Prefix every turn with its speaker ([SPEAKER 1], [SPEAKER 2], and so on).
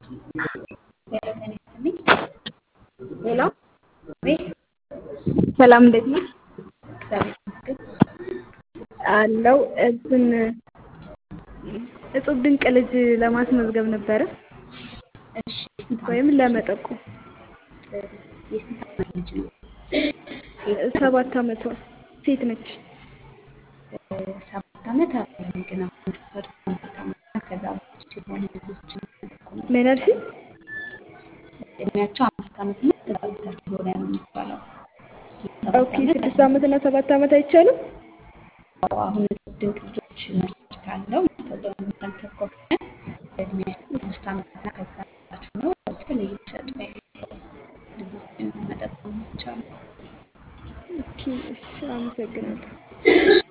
[SPEAKER 1] ሄሎ ሰላም እንዴት ነሽ? አለው እንትን እጹብ ድንቅ ልጅ ለማስመዝገብ ነበረ ወይም ለመጠቆም
[SPEAKER 2] የስንት ዓመት ልጅ ነው?
[SPEAKER 1] ሰባት ዓመቷ ሴት ነች።
[SPEAKER 2] ሰባት ዓመት አይደለም ግን አሁን ሰባት ዓመትና ከዛ በታች የሆኑ ልጆችን መጠቆም
[SPEAKER 1] ምን አልሽኝ?
[SPEAKER 2] እድሜያቸው አምስት ዓመት እና ከዛ በታች የሆነ ነው የሚባለው።
[SPEAKER 1] ኦኬ ስድስት ዓመት እና ሰባት ዓመት አይቻልም?
[SPEAKER 2] አሁን እጹብ ድንቅ ልጆች መስጅ ካለው ማስታወቂያውን የሚመለከት ከሆነ እድሜያቸው አምስት ዓመትና ከዛ በታች ሆነው በተለይ እየተሰጡ ያሉ ልጆችን መጠቆም ይቻላል።
[SPEAKER 1] ኦኬ እሺ አመሰግናለሁ።